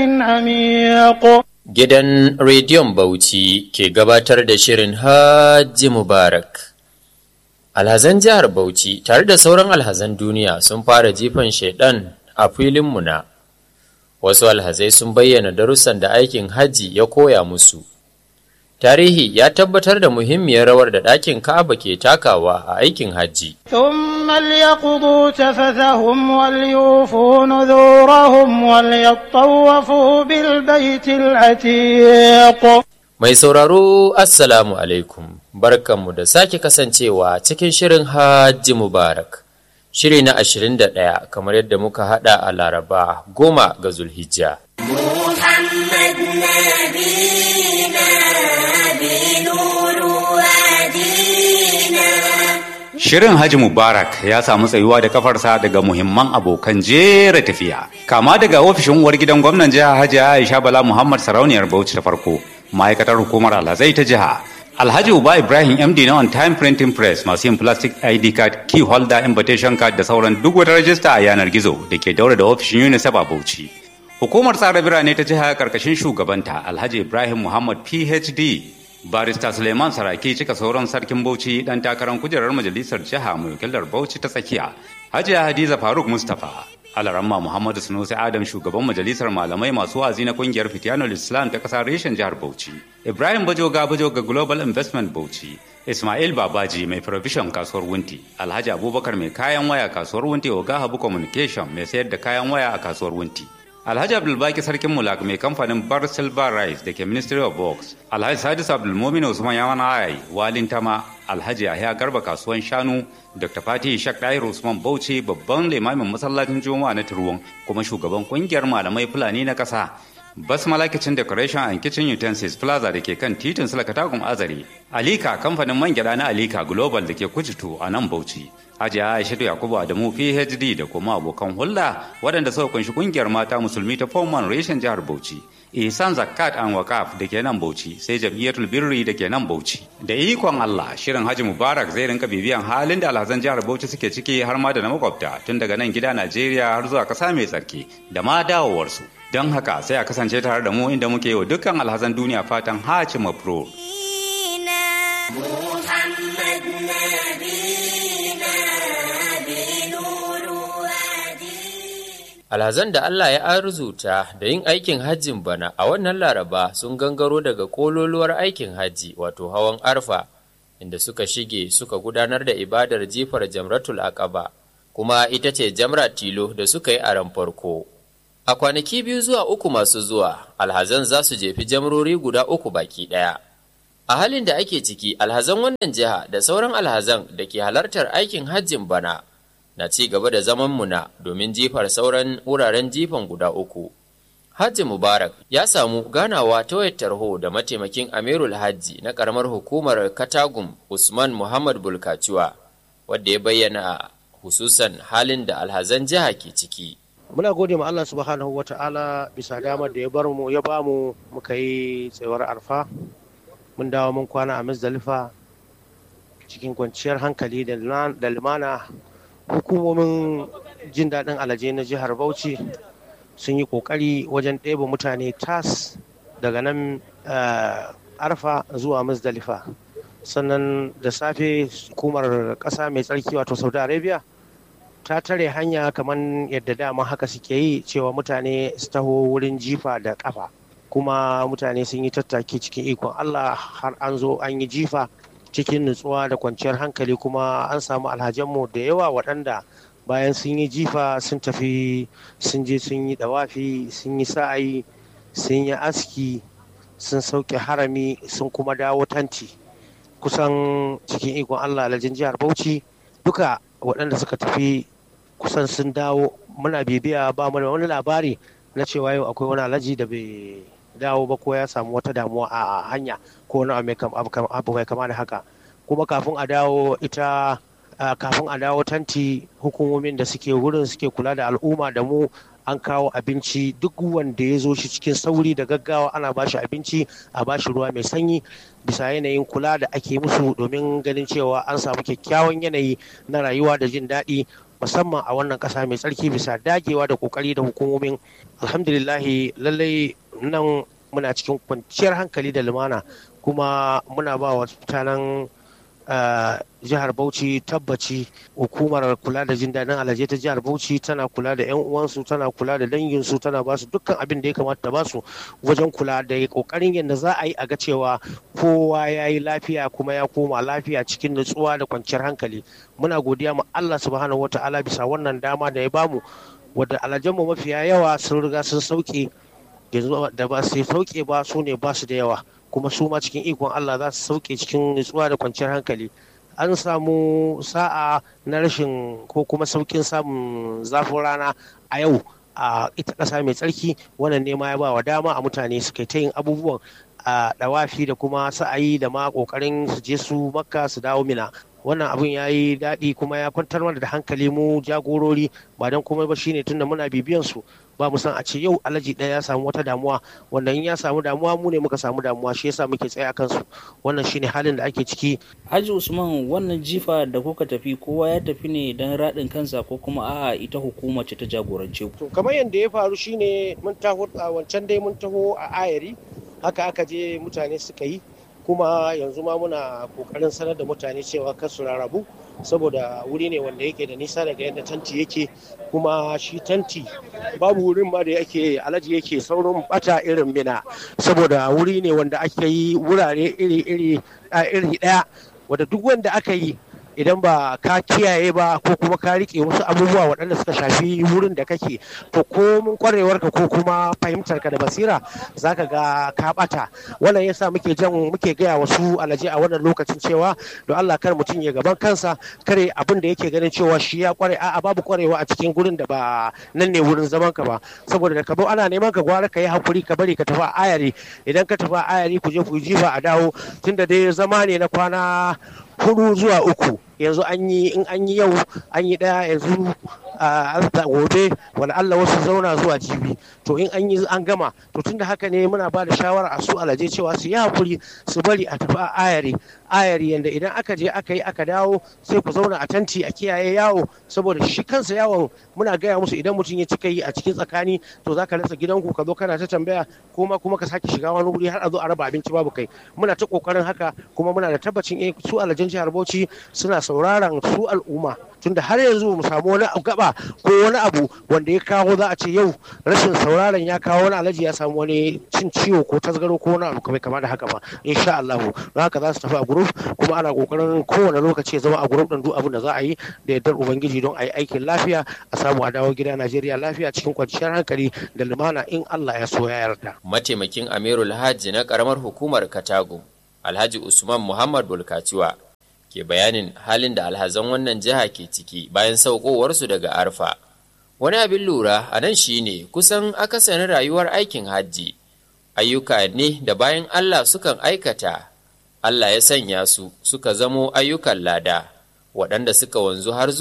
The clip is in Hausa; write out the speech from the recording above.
عميق Gidan Rediyon Bauchi ke gabatar da shirin Hajji Mubarak. Alhazan jihar Bauchi tare da sauran alhazan duniya sun fara jifan shaidan a filin muna. Wasu alhazai sun bayyana darussan da aikin hajji ya koya musu. Tarihi ya tabbatar da muhimmiyar rawar da ɗakin Ka'aba ke takawa a aikin hajji. ثم ليقضوا تفثهم وليوفوا نذورهم وليطوفوا بالبيت العتيق Mai sauraro Assalamu alaikum, barkanmu da sake kasancewa cikin shirin Hajji Mubarak. Shiri na 21 kamar yadda muka hada a Laraba goma ga Zulhijja. محمد نبينا بنور وادينا Shirin Haji Mubarak ya samu tsayuwa da kafarsa daga muhimman abokan jera tafiya. Kama daga ofishin uwar gidan gwamnan jiha Hajji Aisha Bala Muhammad Sarauniyar Bauchi ta farko, ma'aikatar hukumar alhazai ta jiha. Alhaji Uba Ibrahim MD na On Time Printing Press masu yin plastic ID card, key holder, invitation card da sauran duk wata rajista a yanar gizo da ke daura da ofishin UNICEF a Bauchi. Hukumar tsara birane ta jiha karkashin shugabanta Alhaji Ibrahim Muhammad PhD Barista Suleiman Saraki cika sauran sarkin Bauchi dan takarar kujerar majalisar jiha mai wakilar Bauchi ta tsakiya. Hajiya Hadiza Faruk Mustapha Alaramma Muhammadu Sunusi Adam shugaban majalisar malamai masu wazi na kungiyar Fitiyanul Islam ta kasar reshen jihar Bauchi. Ibrahim Bajoga Bajoga Global Investment Bauchi. Ismail Babaji mai provision kasuwar Wunti. Alhaji Abubakar mai kayan waya kasuwar Wunti Oga Habu Communication mai sayar da kayan waya a kasuwar Wunti. Alhaji Abdulbaki Sarkin Mulak mai kamfanin Bar Silver Rice da ke Ministry of Works. Alhaji Sadis Abdulmumin Usman Yaman Ayai, Walin Tama, Alhaji Yahya Garba kasuwan Shanu, Dr. Fatih Shak Dair Usman Bauchi babban limamin masallacin Juma'a na Turwon kuma shugaban kungiyar malamai Fulani na ƙasa. Basmala Kitchen Decoration and Kitchen Utensils Plaza da ke kan titin Sulakatagun Azare. Alika kamfanin man gyada na Alika Global da ke Kujitu a nan Bauchi. Hajiya Aishatu Yakubu Adamu PhD da kuma abokan hulɗa waɗanda suka kunshi kungiyar mata musulmi ta Foman Reshen jihar Bauchi. Ihsan Zakat and Wakaf da ke nan Bauchi sai Jam'iyyatul Birri da ke nan Bauchi. Da ikon Allah shirin Haji Mubarak zai rinka bibiyan halin da alhazan jihar Bauchi suke ciki har ma da na makwabta tun daga nan gida Najeriya har zuwa ƙasa mai tsarki da ma dawowarsu. Don haka sai a kasance tare da mu inda muke yi wa dukkan alhazan duniya fatan Haji Mabrur. محمد نبينا بنور وادينا Alhazan da Allah ya arzuta da yin aikin hajjin bana a wannan laraba sun gangaro daga kololuwar aikin hajji wato hawan arfa inda suka shige suka gudanar da ibadar jifar jamratul aqaba kuma ita ce jamra tilo da suka yi a ran farko. A kwanaki biyu zuwa uku masu zuwa, alhazan za su jefi jamrori guda uku baki ɗaya. A halin da ake ciki, alhazan wannan jiha da sauran alhazan da ke halartar aikin hajjin bana na ci gaba da zaman muna domin jifar sauran wuraren jifan guda uku. Hajji Mubarak ya samu ganawa ta wayar tarho da mataimakin Amirul Hajji na karamar hukumar Katagum Usman Muhammad Bulkaciwa, wadda ya bayyana hususan halin da alhazan jiha ke ciki. muna gode ma Allah subhanahu wa ta'ala bisa damar da ya bar mu ya ba mu muka yi tsayuwar arfa mun dawo mun kwana a Muzdalifa cikin kwanciyar hankali da lima- da limana hukumomin jin daɗin alaje na jihar Bauchi sun yi ƙoƙari wajen ɗebe mutane tas daga nan eh, arfa zuwa Muzdalifa sannan da safe hukumar ƙasa mai tsarki wato Saudi Arabia ta tare hanya kamar yadda dama haka suke yi cewa mutane su taho wurin jifa da kafa kuma mutane sun yi tattaki cikin ikon Allah har an zo an yi jifa cikin nutsuwa da kwanciyar hankali kuma an samu alhajanmu da yawa waɗanda bayan sun yi jifa sun tafi sun je sun yi dawafi sun yi sa'ayi sun yi aski sun sauke harami sun kuma dawo tanti kusan cikin ikon Allah alhajin jihar Bauchi duka waɗanda suka tafi kusan sun dawo muna bibiya ba mu da wani labari na cewa yau akwai wani alhaji da bai dawo ba ko ya samu wata damuwa a hanya ko wani abu mai kam- abu kam- abu mai kama da haka kuma kafin a dawo ita a kafin a dawo tanti hukumomin da suke wurin suke kula da al'umma da mu an kawo abinci duk wanda ya zo shi cikin sauri da gaggawa ana ba shi abinci a ba shi ruwa mai sanyi bisa yanayin kula da ake musu domin ganin cewa an samu kyakkyawan yanayi na rayuwa da jin daɗi musamman a wannan ƙasa mai tsarki bisa dagewa da ƙoƙari da hukumomin alhamdulillahi lallai nan muna cikin kwanciyar hankali da lumana kuma muna ba wa mutanen jihar Bauchi tabbaci hukumar kula da jin daɗin alaje ta jihar Bauchi tana kula da 'yan uwansu tana kula da danginsu tana ba su dukkan abin da ya kamata ta ba su wajen kula da kokarin yadda za a yi a ga cewa kowa ya yi lafiya kuma ya koma lafiya cikin nutsuwa da kwanciyar hankali muna godiya ma Allah subhanahu wataala bisa wannan dama da ya bamu wadda alajenmu mafiya yawa sun riga sun sauke da ba su sauke ba su ne ba su da yawa kuma su ma cikin ikon Allah za su sauke cikin nutsuwa da kwanciyar hankali an samu sa'a na rashin ko kuma saukin samun zafin rana a yau a ita ƙasa mai tsarki wannan ne ma ya ba wa dama a mutane su kai ta yin abubuwan a dawafi da kuma sa'ayi da ma ƙoƙarin su je su makka su dawo mina wannan abun ya yi daɗi kuma ya kwantar mana da hankali mu jagorori ba don komai ba shine tunda muna bibiyan su ba mu san a ce yau alaji ɗaya ya samu wata damuwa wanda in ya samu damuwa mu ne muka samu damuwa shi yasa muke tsaye a kansu wannan shine halin da ake ciki Haji Usman wannan jifa da kuka tafi kowa ya tafi ne don raɗin kansa ko kuma a'a ita hukuma ce ta jagorance ku to kamar yadda ya faru shine mun taho a wancan dai mun taho a ayari haka aka je mutane suka yi kuma yanzu ma muna kokarin sanar da mutane cewa kar su rarrabu saboda wuri ne wanda yake da nisa daga yadda tanti yake kuma shi tanti babu wurin ma da yake alaji yake saurin bata irin mina saboda wuri ne wanda ake yi wurare iri-iri a iri daya wadda duk wanda aka yi idan ba ka kiyaye ba ko kuma ka rike wasu abubuwa waɗanda suka shafi wurin da kake to ko mun kwarewarka ko kuma fahimtarka da basira zaka ga ka bata wannan yasa muke jan muke gaya wasu alaje a wannan lokacin cewa don Allah kar mutum ya gaban kansa kare abin da yake ganin cewa shi ya kware a'a babu kwarewa a cikin gurin da ba nan ne wurin zaman ka ba saboda da ka zo ana neman ka gwara ka yi hakuri ka bari ka tafi a ayari idan ka tafi a ayari ku je ku jifa a dawo tunda dai zama ne na kwana hudu zuwa uku yanzu an yi in an yi yau an yi daya yanzu a gobe wani Allah wasu zauna zuwa jibi to in an yi an gama to tunda haka ne muna ba da shawara a su alaje cewa su yi hakuri su bari a tafi a ayari ayari yanda idan aka je aka yi aka dawo sai ku zauna a tanti a kiyaye yawo saboda shi kansa yawon muna gaya musu idan mutum ya cika yi a cikin tsakani to zaka rasa gidanku ka zo kana ta tambaya kuma kuma ka sake shiga wani wuri har a zo a raba abinci babu kai muna ta kokarin haka kuma muna da tabbacin eh su alajen jihar Bauchi suna sauraron su al'umma tunda har yanzu mu samu wani gaba ko wani abu wanda ya kawo za a ce yau rashin sauraron ya kawo wani alaji ya samu wani cin ciwo ko tasgaro ko wani abu kama da haka ba insha Allah don haka za su tafi a group kuma ana kokarin kowane lokaci ya zama a group din duk abin da za a yi da yardar ubangiji don a yi aikin lafiya a samu a dawo gida Najeriya lafiya cikin kwanciyar hankali da lumana in Allah ya so ya yarda mataimakin Amirul Hajji na karamar hukumar Katago Alhaji Usman Muhammad Bulkaciwa ke bayanin halin da alhazan wannan jiha ke ciki bayan saukowarsu daga arfa wani abin lura a nan shine kusan akasarin rayuwar aikin hajji ayyuka ne da bayan allah sukan aikata allah ya sanya su suka zamo ayyukan lada waɗanda suka wanzu har